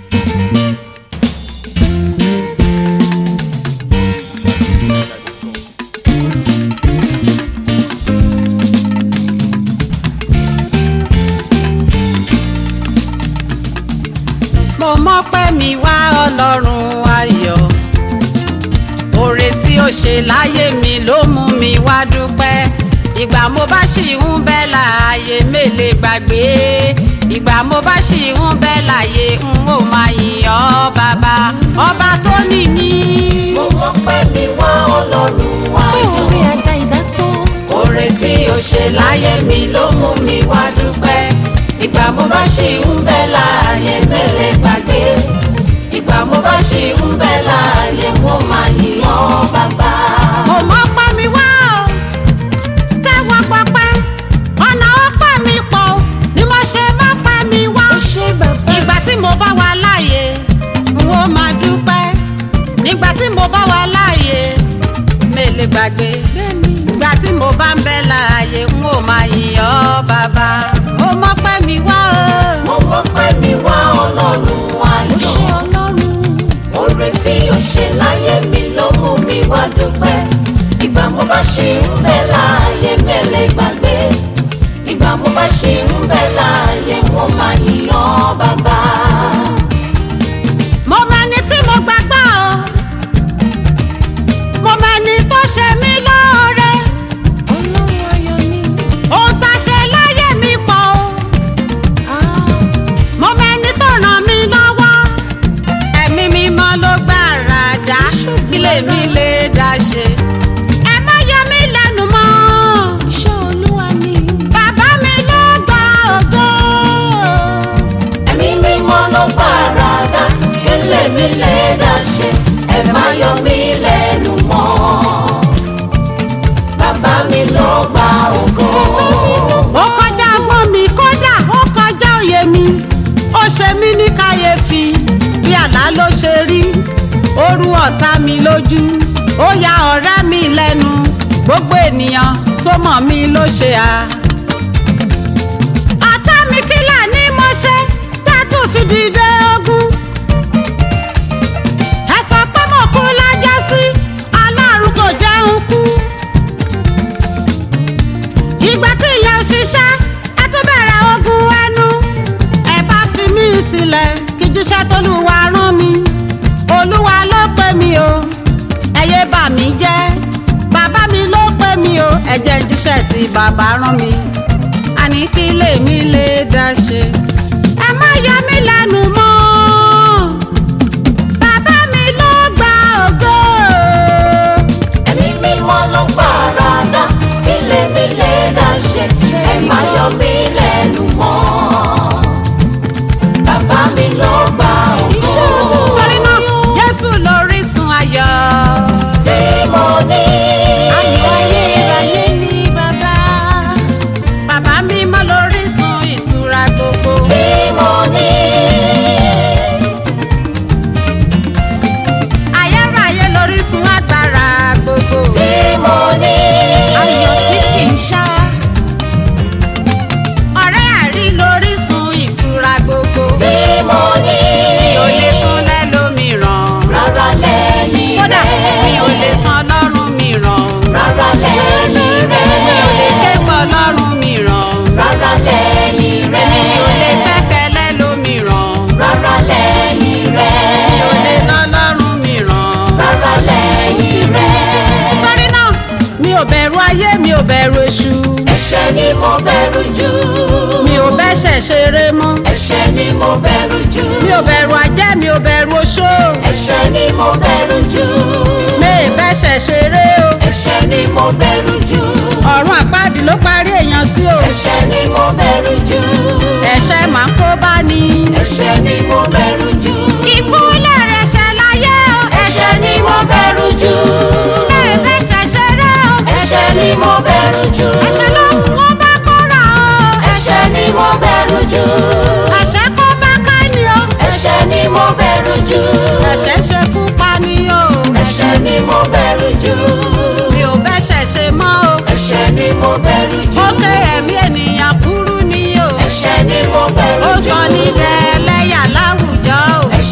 mo mọ́pẹ́ mi wá ọlọ́run ayọ̀ oore tí ó ṣe láyé mi ló mú mi wá dúpẹ́ ìgbà mo bá ṣì ń bẹ láàyè mélèé gbàgbé ìgbà mo bá ṣì ń bẹ láàyè n ó máa yìn ọ́ bàbá ọba tó ní mí. mo mọ́pẹ́ mi wá ọlọ́run ayọ̀. orí àga ìdátọ́. oore tí o ṣe láyé mi ló mú mi wá dúpẹ́ ìgbà mo bá ṣì ń bẹ láàyè mẹ́lẹ̀ gbàgbé ìgbà mo bá ṣì ń bẹ láàyè mo máa yìn ọ́ bàbá. mo mọ́pẹ́ mi wá o tẹ́wọ́ pọpẹ́ ọ̀nà ọpẹ́ mi pọ̀ o ni mo ṣe mọ́pẹ́ mi wá. ó ṣe bàbá. ìgbà tí mo bá wà láàyè n ó máa dúpẹ́ nígbà tí mo bá wà láàyè mélèé gbàgbé bẹ́ẹ̀ni. ìgbà tí mo bá ń bẹ láàyè n ó máa yìn ọ́ bàbá mo mọ́pẹ́ mi wá mo o. mọ́pẹ́ mi wá ọlọ́run ó ayọ̀. ṣe ọlọ́run. oore tí o ṣe láyé mi ló mú mi wá dúpẹ́ ìgbà mo bá ṣì ń bẹ láàyè mẹ́lẹ̀ gbàgbé ìgbà mo bá ṣì ń bẹ láàyè mo máa yìn ọ́ bàbá. mo mẹni tí mo gbàgbọ́ o mo mẹni tó ṣe mí lóore ọlọ́run ayọ̀ ni. ohun tá a ṣe láyé mi pọ̀ o. Ah, mo mẹni tó ràn mí lọ́wọ́ ẹ̀mí mímọ́ ló gbára dá kílè mi lè dá ṣe ẹ má yọ mí lẹ́nu mọ́ iṣẹ́ olúwa ni. bàbá mi ló gba ògo ẹ̀mí mímọ́ ló gbára dá kílè mi lè dá ṣe ẹ má yọ mí lẹ́nu mọ́ bàbá mi ló gba ògo. ó kọjá ọgbọ́n mi kódà ó kọjá òye mi ó ṣe mí ní kàyéfì bí àlá ló ṣe rí ó rú ọ̀tá mi lójú ó ya ọ̀rẹ́ mi lẹ́nu gbogbo ènìyàn tó mọ̀ mí ló ṣe à. ọ̀tá mi kílà ní mo ṣe tẹ́tù fi dìde ogun. ẹ sọ pé mo kú lọ́jọ́ sí ọlọ́run kò jẹun kú ìgbà tí ìyẹn ò ṣiṣẹ́ ẹ tún bẹ̀rẹ̀ ogun ẹnu ẹ bá fi mí sílẹ̀ kí jíṣẹ́ tólúwa rán mi olúwa ló pè mí o ẹyẹ bà mí jẹ́ bàbá mi ló pè mí o ẹ jẹ́ jíṣẹ́ tí bàbá rán mi àní kí lèmi lè dá ṣe ẹ má yọ mí lẹ́nu mọ́ bàbá mi ló gba ògo. ẹ̀mí mímọ́ ló gbára dá kílè mi lè dá ṣe ẹ má yọ mí lẹ́nu mọ́ bàbá mi ló gba ògo torí náà jésù lórísun ayọ̀. tí mo ní. ayọ̀ ayérayé ni bàbá. bàbá mi mọ́ lórísun ìtura gbogbo. tí mo ní. ayérayé lórísun agbára gbogbo. tí mo ní. ayọ̀ tí kì í ṣá. ọ̀rẹ́ àrí lórísun ìtura gbogbo. tí mo ní. mi ò lè tún lẹ́lòmíràn. rárá lẹ́yìn kódà rẹ̀. mi ò lè san lọ́rùn mìíràn. rárá lẹ́yìn rẹ̀. mi ò lè kẹ́kọ̀ọ́ lọ́rùn mìíràn. rárá lẹ́yìn rẹ̀. mi ò lè gbẹ́kẹ̀lé lómìíràn. rárá lẹ́yìn rẹ̀. mi ò lè lọ lọ́rùn mìíràn. rárá lẹ́yìn rẹ̀. torí náà mi ò bẹ̀rù ayé mi ò bẹ̀rù èṣù. ẹ̀ṣẹ̀ ni mo bẹ̀rù jù. mi ò bẹ́ṣẹ̀ ṣeré mọ́. ẹ̀ṣẹ̀ ni mo bẹ̀rù jù. mi ò bẹ̀rù ajẹ́ mi ò bẹ̀rù oṣó. ẹ̀ṣẹ̀ ni mo bẹ̀rù jù. mi ì bẹ́ṣẹ̀ ṣeré o. ẹ̀ṣẹ̀ ni mo bẹ̀rù jù. ọ̀run àpáàdì ló parí èèyàn sí o. ẹ̀ṣẹ̀ ni mo bẹ̀rù jù. ẹ̀ṣẹ̀ máa ń kó bá ní. ẹ̀ṣẹ̀ ni mo bẹ̀rù jù. ikú lẹ́rẹ̀ ṣẹ̀ láyé o. ẹ̀ṣẹ̀ ni mo bẹ̀rù jù. mi ì bẹ́ṣẹ̀ ṣeré o. ẹ̀ṣẹ̀ ni mo bẹ̀rù jù. ẹ̀ṣẹ̀ ló ń kó bá kóra o. ẹ̀ṣẹ̀ ni mo bẹ̀rù jù. ẹ̀ṣẹ̀ kó bá káni o. ẹ̀ṣẹ̀ ni mo bẹ̀rù jù. ẹ̀ṣẹ̀ ṣekú pa ni o. ẹ̀ṣẹ̀ ni mo bẹ̀rù jù. mi ò bẹ́ṣẹ̀ ṣe mọ́ o. ẹ̀ṣẹ̀ ni mo bẹ̀rù jù. ó ké ẹ̀mí ènìyàn kúrú ni o. ẹ̀ṣẹ̀ ni mo bẹ̀rù ó jù. sọ ní dẹ́lẹ́yà láwùjọ o.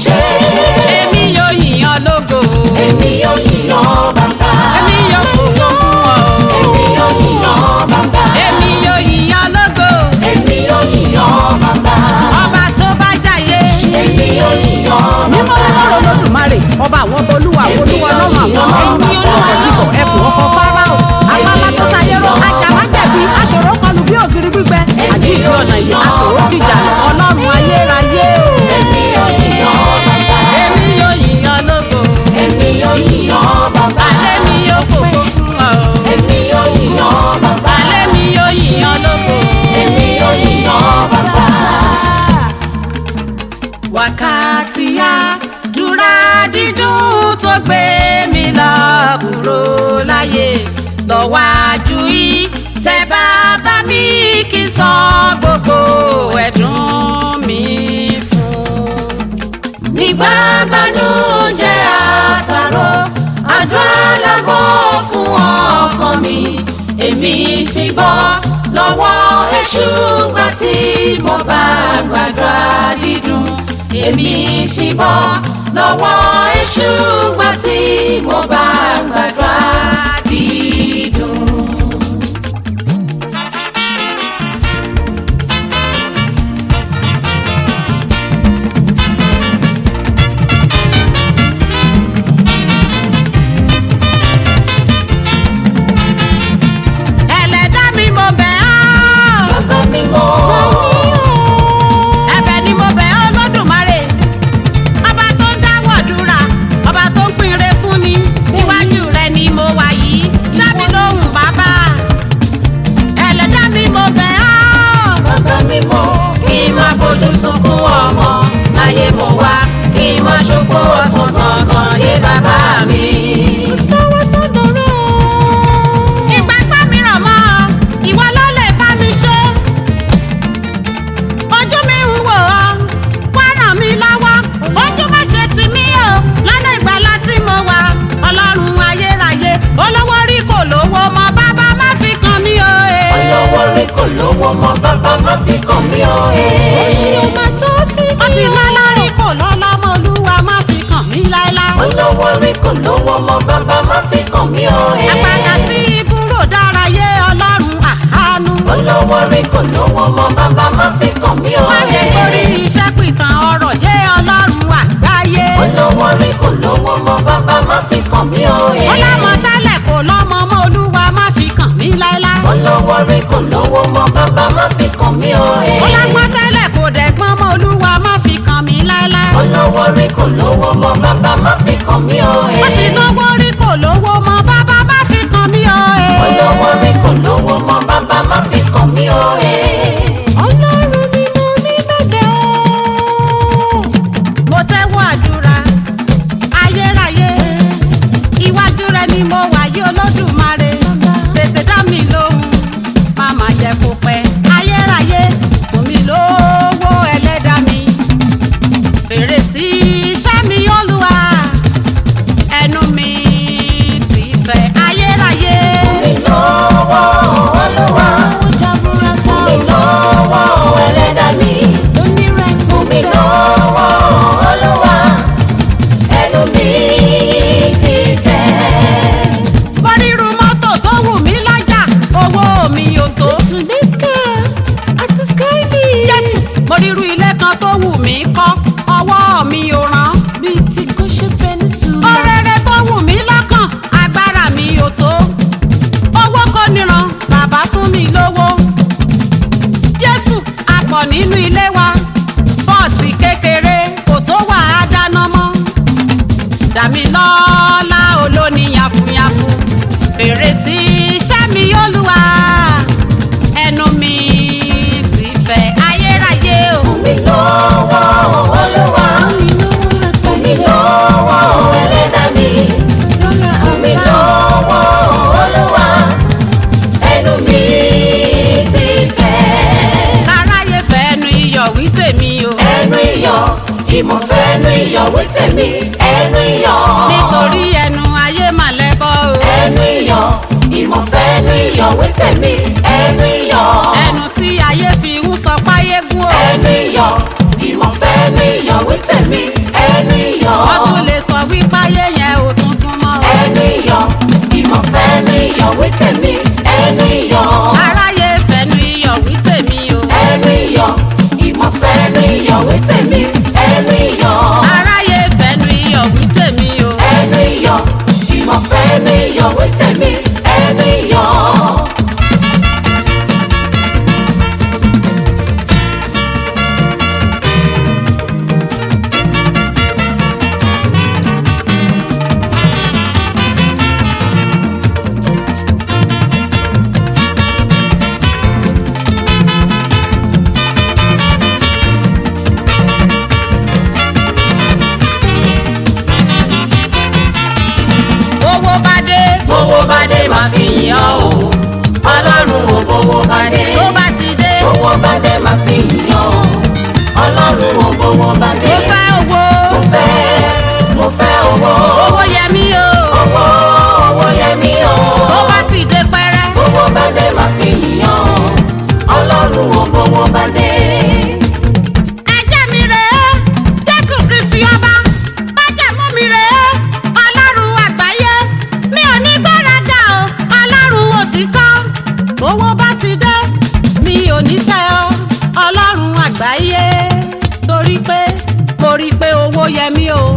ṣe. èmi yóò yìnyàn lógo Èmi yóò yíyan bàbá. èmi yóò fògo fún ọ Èmi yóò yíyan bàbá. èmi yóò yìnyàn lógo Èmi yóò yíyan bàbá. ọba tó bá jàyè Èmi yóò yíyan mímọ́ bàbá. mímọ́ olódùmarè ọba àwọn ọba olúwa olúwa lọ́wọ́ àwọn ọmọ ẹni olúwa ìdìbò ẹkùn ọkọ̀ fáráò apámá tó sayérò ajàmájẹ̀bi aṣòro kọlù bí ògiri gbígbẹ àjíǹde ọ̀nà yìí aṣòro fìjà lọ ọlọ́run ayérayé o. Èmi yóò yíyan bàbá. èmi yóò yìnyàn lógo Èmi yóò yíyan bàbá. alẹ́ mi yóò fògo fún ọ o Èmi yóò yíyan bàbá. alẹ́ mi yóò yìnyàn lógo. Èmi yóò yíyan bàbá. wákàtí àdúrà dídùn tó gbé mi lọ kúrò láyé lọ́wájú yìí tẹ bàbá mi kì í sọ gbogbo ẹ̀dùn mi fún. nígbà gbanújẹ́ àtàrò àdúrà lábọ̀ fún ọkàn mi èmi sì bọ́ lọ́wọ́ èṣù gbà tí mo bá gbàdúrà dídùn èmi sì bọ́ lọ́wọ́ èṣù gbà tí mo bá gbàdúrà dídùn. ẹlẹ́dá mi mo bẹ̀ ọ́. Bàbá mi mọ̀. ẹ̀bẹ̀ ni mo bẹ̀ ọ́ lódùmarè ọba tó ń dáwọ́ dúra ọba tó ń pinre fún ni níwájú rẹ ni mo wà yìí dábì lóhùn bàbá ẹlẹ́dá mi mo bẹ̀ ọ́ Bàbá mi mọ̀. kí n má fojú sunkún ọmọ láyé mo wá kí n má ṣokó ọ̀sán kankan yé bàbá mi. ìgbàgbọ́ mi rọ̀ mọ́ ọ, ìwọ ló lè bá mi ṣe. ojú mi ń wò ọ́ wá ràn mí lọ́wọ́ ojú má ṣe tì mí o lọ́nà ìgbàlá tí mo wà ọlọ́run ayérayé olówó rí kò lówó mọ bàbá má fi kàn mí o. eh. Ọlọ́wọ́ rí kò lówó mọ́ bàbá má fi kàn mí o. Ṣé o máa tó sí ó ti lọ́lá rí kò lọ́lá mọ́ olúwa má fi kàn mí láéláé. Ọlọ́wọ́ rí kò lówó mọ́ bàbá má fi kàn mí o. àpàdà sí ibùrò dárayé ọlọ́run àánú. Ọlọ́wọ́ rí kò lówó mọ́ bàbá má fi kàn mí o. má jẹ́ kórí iṣẹ́ pìtàn ọ̀rọ̀ yé ọlọ́run àgbáyé. Ọlọ́wọ́ rí kò lówó mọ́ bàbá má fi kàn mí o. ó lámọ tẹ́lẹ̀ kò lọ́mọ mọ́ olúwa má fi kàn mí láéláé. Ọlọ́wọ́ rí kò lówó mọ́ bàbá má fi kàn mí o. ó lágbọ́n tẹ́lẹ̀ kò dẹ̀gbọ́n mọ́ olúwa má fi kàn mí láéláé. Ọlọ́wọ́ rí kò lówó mọ́ bàbá má fi kàn mí o. ó ti lówó rí kò lówó mọ́ bàbá má fi kàn mí o. Ọlọ́wọ́ rí kò lówó mọ́ bàbá má fi kàn mí o. Ọlọ́run ni mo ní bẹ̀bẹ̀ o. mo tẹ́wọ́ àdúrà ayérayé iwájú rẹ ni mo wà yí olódùmarè tètè dá mi lóhùn má má jẹ́ kó pẹ́ ayérayé fún mi lówó ẹlẹ́dàá mi fèrè sí iṣẹ́ mi olúwa ẹnu mi ti fẹ́ ayérayé Mi lọ́wọ́ Olúwa, Ó jaburata mi lọ́wọ́ ẹlẹ́dàá mi. onírẹ̀kùn Mi lọ́wọ́ Olúwa, ẹnu mi ti fẹ́. bọ́rírù mọ́tò tó wù mí lọ́jà owó mi ò tó. To this car at the sky beach. Jésù mo rírú ilé kan tó wù mí kọ́ ọwọ́ mi ò ràn. Bíi ti Goshen Peninsula. Orere tó wù mí lọ́kàn agbára mi ò tó. Owó kò níran bàbá fún mi lówó. Jésù àpọ̀ nínú ilé wa pọ́ọ̀tì kékeré kò tó wà á dáná mọ́. Dàmí lọ́lá olóní yafunyafun bèrè sí iṣẹ́ mi Olúwa ẹnu mi ti fẹ́ ayérayé o. Mi lọ́wọ́ Olúwa, mi lọ́wọ́ ẹlẹ́dàá mi. Mi lọ́wọ́ Olúwa, ẹnu mi ti fẹ́. káráyé fẹ́nu iyọ̀ wí tèmi o. Ẹnu iyọ̀, ìmọ̀ fẹ́nu iyọ̀ wí tèmi. Ẹnu iyọ̀, nítorí ẹnu ayé mà lẹ́bọ̀ o. ẹnu iyọ̀, ìmọ̀ fẹ́nu iyọ̀ wí tèmi. Ẹnu iyọ̀, ẹnu tí ayé fi ń sọ páyé gún o. ẹnu iyọ̀, ìmọ̀fẹ́ ní iyọ̀ wí tèmi ẹnu iyọ̀ ó tún lè sọ wípé ayé yẹn ò tún kún mọ́ o. ẹnu iyọ̀ ìmọ̀fẹ́ ní iyọ̀ wí tèmi ẹnu iyọ̀ aráyé fẹnu iyọ̀ wí tèmi o. ẹnu iyọ̀ ìmọ̀fẹ́ ní iyọ̀ wí tèmi ẹnu iyọ̀ aráyé fẹnu iyọ̀ wí tèmi o. ẹnu iyọ̀ ìmọ̀fẹ́ ní iyọ̀ wí tèmi ẹnu iyọ̀. owó bá dé. owó bá dé máa fi yìn ọ́ o ọlọ́run ò bówó bá dé tó bá ti dé. owó bá dé máa fi yìn ọ́ o ọlọ́run ò bówó bá dé mo fẹ́ owó. mo fẹ́ mo fẹ́ owó owó yẹ mí o. owó owó yẹ mí o tó bá ti dé pẹ́rẹ́. owó bá dé máa fi yìn ọ́ o ọlọ́run ò bówó bá dé ẹ̀jẹ̀ mi rèé jésù kristi ọba májẹ̀mú mi rèé ọlọ́run àgbáyé mi ò ní gbéraga o ọlọ́run òtítọ́ owó bá ti dé mi ò ní sẹ́ ọ ọlọ́run àgbáyé torí pé mo rí i pé owó yẹ mí o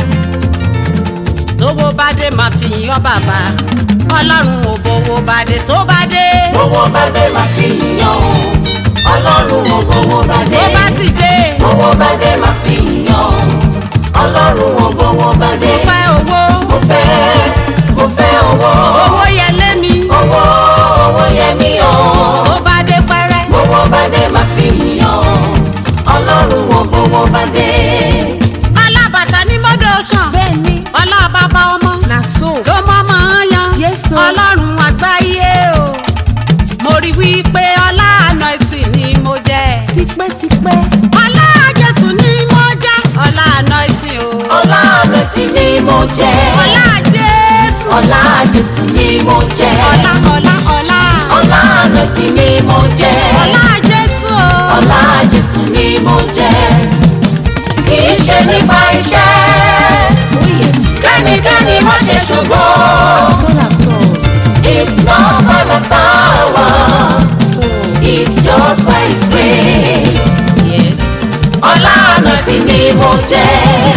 tówó bá dé máa fi yìn ọ́ bàbá ọlọ́run ò bówó bá dé tó bá dé owó bá dé máa fi yìn ọ́ o ọlọ́run ò bówó bá dé tó bá ti dé owó bá dé máa fi yìn ọ́ o ọlọ́run ò bówó bá dé mo fẹ́ owó mo fẹ́ mo fẹ́ owó owó yẹ lé mi owó owó yẹ mí o tó bá dé pẹ́rẹ́. owó bá dé máa fi yìn ọ́ ọlọ́run ò bówó bá dé alábàtà ní mọ́dọ̀ ṣàn. bẹ́ẹ̀ni ọlá bàbá ọmọ na so ló mọ́ mọ́ yan. Yes, o. ọlọ́run àgbáyé o. mo rí wípé ọlá ànáìtì ni mo jẹ́. tipẹ́tipẹ́ ọlá jésù ni mo jẹ́. ọlá ànáìtì o. ọlá àlọ́tì ni mo jẹ́ ọlá jésù. ọlá jésù ni mo jẹ́ ọlá ọlá ọlá. ọlá àlọ́tì ni mo jẹ́ ọlá jésù o. ọlá jésù ni mo jẹ́ kì í ṣe nípa iṣẹ́ oh yes kẹ́nikẹ́ni má ṣe ṣùgbọ́n àtọ́ làtọ́ it's not by my power so it's just by his grace yes. ọlá àlọ́tì ni mo jẹ́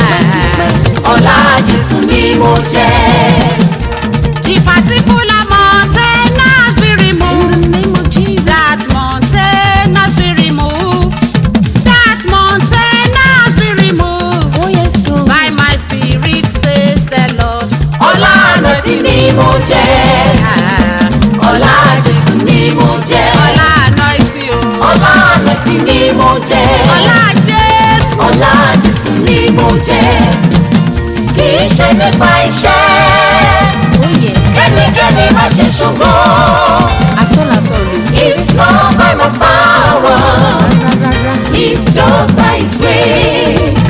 ọlá jésù ni mo jẹ́. the particular mountain has been in removed. the name of Jesus That mountain has been removed. That mountain has been removed. oh yes so By my spirit says the Lord. ọlá àlọ́tì ni mo jẹ́ Ah, ọlá jésù ni mo jẹ́ Ọlá anointing o. ọlá àlọ́tì ni mo jẹ́ Ọlá Jésù. ọlá jésù ni mo jẹ́ kì í ṣe nípa iṣẹ́ oh yes kẹ́nikẹ́ni má ṣe ṣùgbọ́n àtọ́ làtọ́ lò it's not by my power rárá it's just by his grace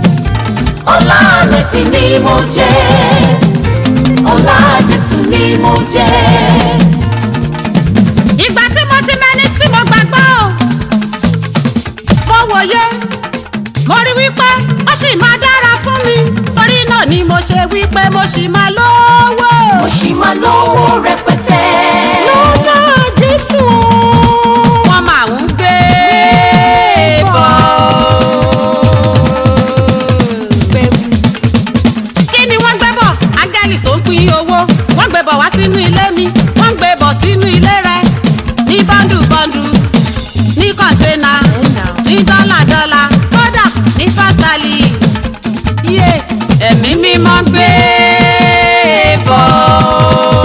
ọlá àlọ́tì ni mo jẹ́ ọlá jésù ni mo jẹ́. Ìgbà tí mo ti mẹ́ni tí mo gbàgbọ́ o. Mo wòye, mo rí wípé ó sì máa dára fún mi. Torí náà ni mo ṣe wípé mo sì máa lówó. mo ṣì máa lówó rẹpẹtẹ. lọ́dọ̀ Jésù wọ́n máa ń gbé bọ̀. bẹ̀rù kí ni wọ́n gbé bọ̀ áńgẹ́lì tó ń pín owó wọ́n gbé bọ̀ wá sínú ilé mi wọ́n gbé bọ̀ sínú ilé rẹ ní bọ́ndù bọ́ndù ní kọ̀ńténà ní dọ́là dọ́là kódà ní pásítálì yé ẹ̀mí mímọ́ gbé bọ̀.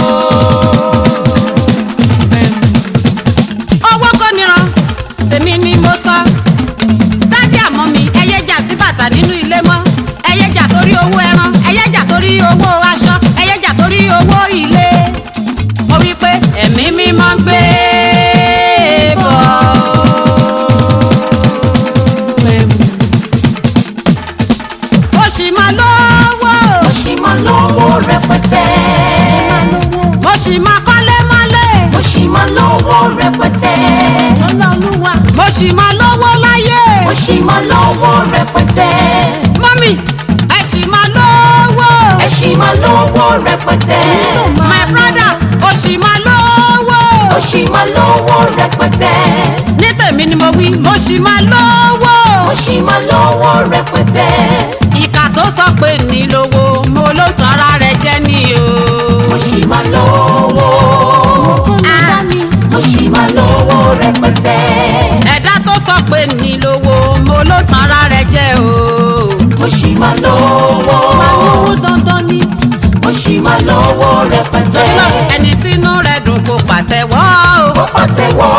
owó kò níran tèmi ni mo sọ dádì àmọ́ mi ẹyẹ jà sí bàtà nínú ilé mọ́ ẹyẹ jà torí owó ẹran ẹyẹ jà torí owó aṣọ ẹyẹ jà torí owó ilé mo wí pé ẹ̀mí mímọ́ gbé bọ̀. mo sì máa lówó mo ṣì máa lówó rẹpẹtẹ. mo sì máa kọ́lé mọ́lé mo ṣì máa lówó rẹpẹtẹ. lọ́lá olúwa mo sì máa lówó láyé mo mo ṣì máa lówó rẹpẹtẹ. mọ́mì ẹ ṣì máa lówó. ẹ ṣì máa lówó rẹpẹtẹ. my brother ó ṣì máa lówó. mo ṣì máa lówó rẹpẹtẹ. ní tèmi ni mo wí mo ṣì máa lówó. mo ṣì máa lówó rẹpẹtẹ. ìkà tó sọ pé ní lówó mo ló tan ara rẹ̀ jẹ́ ni o. mo ṣì máa lówó. Ah, mo ṣì máa lówó rẹpẹtẹ. ẹ̀dá tó sọ pé ní lówó mo ló tan ara rẹ̀ jẹ́ o. mo ṣì máa lówó. owó dandan ni. mo ṣì máa lówó rẹpẹtẹ. torí náà ẹni tínú rẹ̀ dùn kó pàtẹ́wọ́ o. kó pàtẹ́wọ́.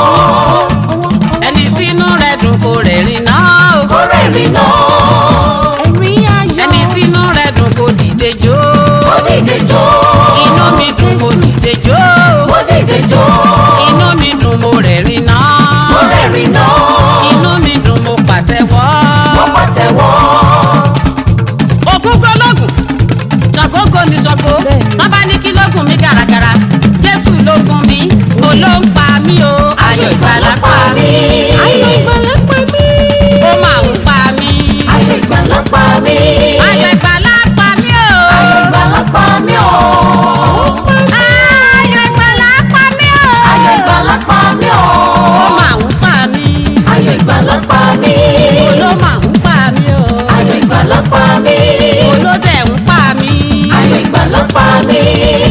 ẹni tínú rẹ̀ dùn kó rẹ̀rìn náà o. kó rẹ́rìn náà. ẹ̀rín ayọ̀. ẹni tínú rẹ̀ dùn kó dìde jó. kó dìde jó. inú mi dùn kó dìde jó. kó dìde jó. inú mi dùn mo rẹ̀rìn náà. kó rẹ́rìn náà. inú mi dùn mo pàtẹ́wọ́. kó pàtẹ́wọ́. ògún gbólógùn ṣàgógó ni ṣàgó Bẹ́ẹ̀ni. wọn bá ní kí lógún mi gàràgàrà jésù lógún mi mo ló ń pa mí o ayọ̀ ìgbàlà pa mí ayọ̀ ìgbàlà pa mí. ó máa ń pa mí ayọ̀ ìgbàlà pa mí. ayọ̀ ìgbàlà pa mí o ayọ̀ ìgbàlà pa mí o. ayọ̀ ìgbàlà pa mí o ayọ̀ ìgbàlà pa mí o. ó máa ń pa mí ayọ̀ ìgbàlà pa mí. ó ló máa ń pa mí o ayọ̀ ìgbàlà pa mí. ó ló dẹ̀ ń pa mí ayọ̀ ìgbàlà pa mí.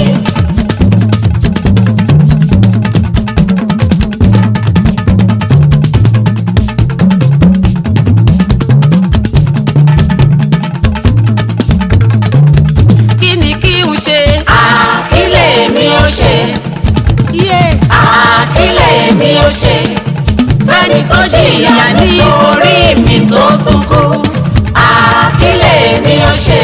kí ni kí n ṣe àkílẹ̀ mi ó ṣe. yé àkílẹ̀ mi ó ṣe. fẹ́ni tó jìyà nítorí mi tó tún kú àkílẹ̀ mi ó ṣe.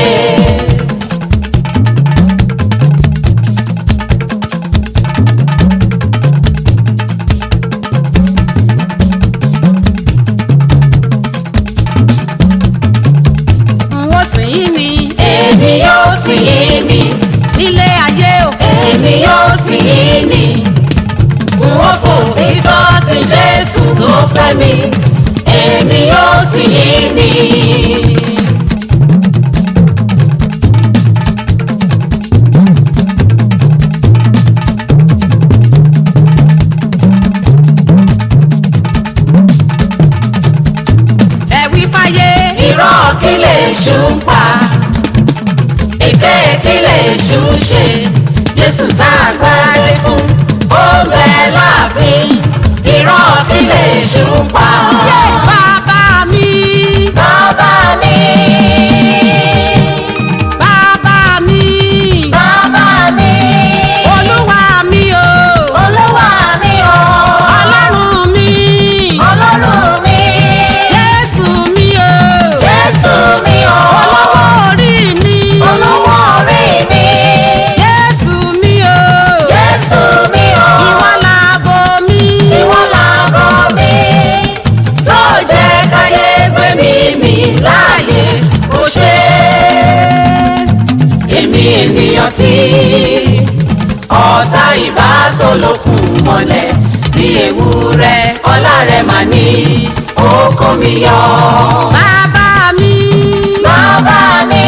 n ó sìn yín ni èmi yóò sìn yín ni. nílé ayé o èmi yóò sìn yín ni. n ó fò títọ́ sí Jésù tó fẹ́ mi. èmi yóò sìn yín ni. ẹ̀wí fáyé irọ́ kí lè ṣú ń pa èké kí lè ṣú ń ṣe jésù tá a gbádé fún ó bẹ láàfin irọ́ kí lè ṣú ń pa. yé bàbá mi bàbá mi bàbá mi bàbá mi olúwa mi o olúwa mi o ọlọ́run mi ọlọ́run mi jésù mi o jésù mi o olówó orí mi olówó orí mi jésù mi o jésù mi o. ìwọ làbò mi ìwọ làbọ̀ mi tó jẹ́ káyé gbé mi mì láàyè ó ṣe èmi ènìyàn tí ọ̀tá ìbásọ̀lókun mọ́lẹ̀ bí ewúrẹ́ ọlá rẹ̀ mà ní ó kó mi yọ. bàbá mi bàbá mi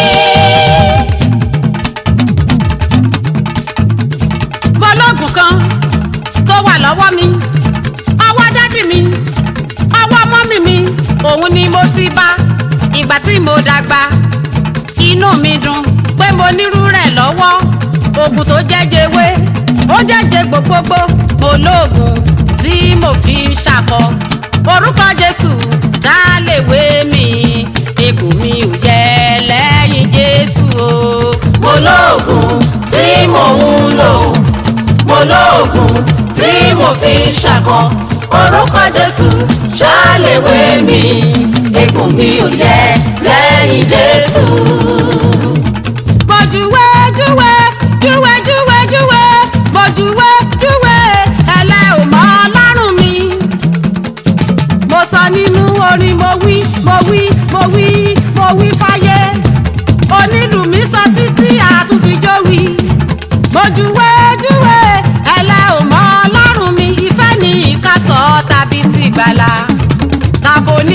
mo lóògùn kan tó wà lọ́wọ́ mi ọwọ́ dádì mi ọwọ́ mọ́mì mi òun ni mo ti bá ìgbà tí mo dàgbà inú mi dùn pé mo nírú rẹ̀ lọ́wọ́ oògùn tó jẹ́jẹ̀wé ó jẹ́jẹ̀ gbogbogbò mo lóògùn tí mo fi ń ṣàkọ orúkọ jésù tá a lè wé mi egbò mi ò yẹ lẹ́yìn jésù o. mo lóògùn tí mò ń lò mo lóògùn tí mo fi ń ṣàkọ orúkọ jésù ṣàlèwé mi egun mi ò yẹ lẹ́yìn jésù. mo júwe júwe júwe júwe júwe mo júwe júwe ẹlẹ́ ò mọ ọlọ́run mi. mo sọ nínú orin mo wí mo wí mo wí mo wí fáyé onílù mi sọ títí àtúnfijó wí. mo júwe júwe ẹlẹ́ ò mọ ọlọ́run mi ìfẹ́ ní ìkásọ̀ tàbí tìgbàlà tàbó ní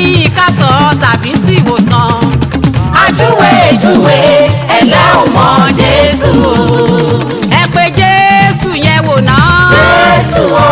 júwe ẹ̀dá ò mọ Jésù o. ẹ pé jésù yẹn wò náà. Jésù o.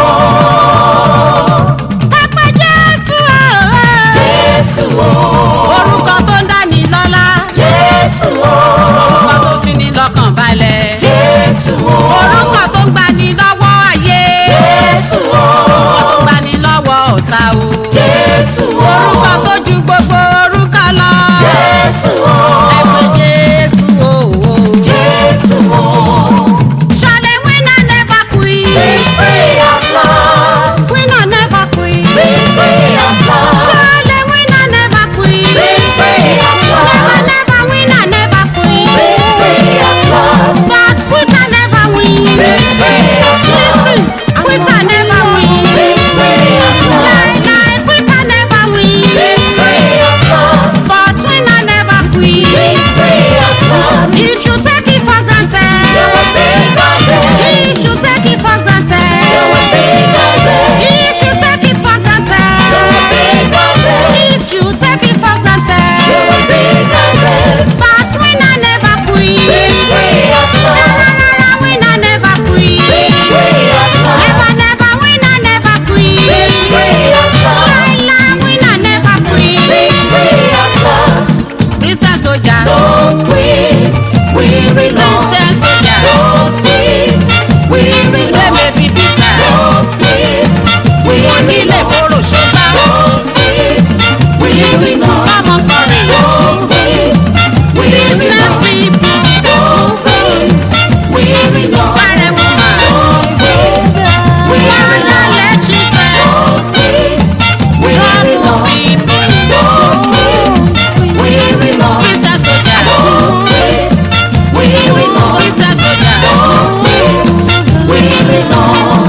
ẹ pé jésù o. Jésù o. orúkọ tó ń dání lọ́lá. Jésù o. orúkọ tó fi ní lọ́kàn balẹ̀. Jésù o. orúkọ tó ń gbani lọ́wọ́ ayé. Jésù o. orúkọ tó ń gbani lọ́wọ́ ọ̀tá o. Jésù o. orúkọ tó ju gbogbo orúkọ lọ. Jésù o. ẹ pé jésù o. Jésù o. Surely winner never quit. Victory at last. Winner never quit. Victory at last. Surely winner never quit. Victory at Never, last. never winner never quit. Victory at last. But quitter never win. Victory at last. Listen, quitter never win. Victory at last. Lie, lie, quitter never win. Victory at last. But winner never quit. Victory at last. If you take it for You granted. will be guided. If you take it for You will granted. be guided. If you take it for You will granted. be guided. If you take it for You will granted. be guided. But winner never quit. Victory at Na, last. na, na, na, winner never quit. Victory at last. Never, never, winner never quit. Victory at last. Lie, lie, winner never quit. Victory at last. Christian soldier. Don't quit. Weary not. Christian soldiers. Don't quit. Weary Today may not. be bitter. Don't quit. Weary Onílé not. kóró ṣùgbọ́n. Don't quit. Weary not. Someone courage. Don't quit. Weary Business not. people. Don't quit. Weary not. Married woman. Don't quit. Weary Father, not. let children. Don't quit. Weary Trouble not. people. Don't quit. Weary not. Christian soldiers. Don't quit. Weary not. Christian soldiers. Don't quit. Weary not.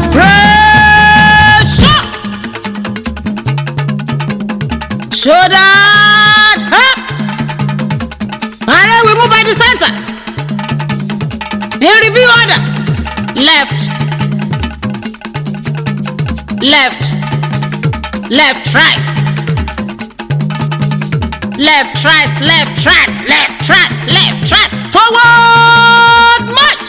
Pressure. Shoulder hips. Alright, we move by the center. In review order. Left. Left. Left, right. Left, right, left, right, left, right, left, right. Forward march.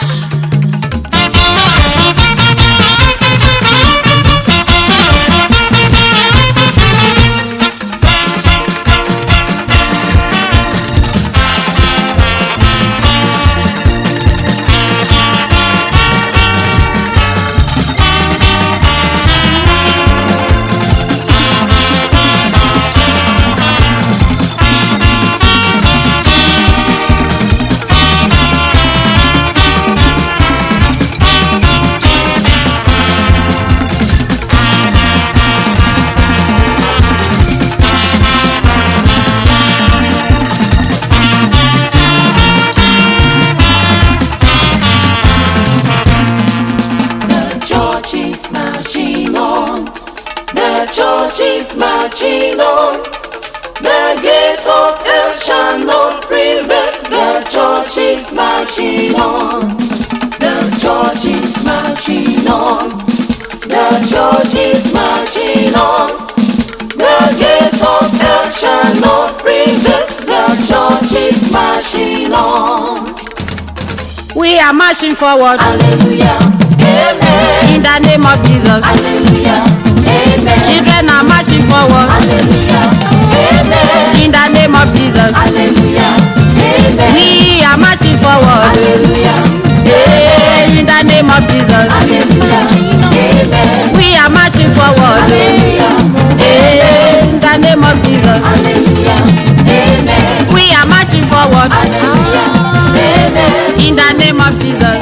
The church is marching on. The church is marching on. The gates of hell shall not prevail. The church is marching on. The church is marching on. The church is marching on. The gates of hell shall not prevail. The church is marching on. We are marching forward Hallelujah. Amen. in the name of Jesus. Hallelujah. Amen. Children are marching forward Hallelujah. Amen. in the name of Jesus. Hallelujah. Amen. We are marching forward Hallelujah. eh, in the name of Jesus. Hallelujah. Amen. We are marching forward Hallelujah. eh, in the name of Jesus. Hallelujah. Amen. We are marching forward Hallelujah. Amen. in the name of Jesus.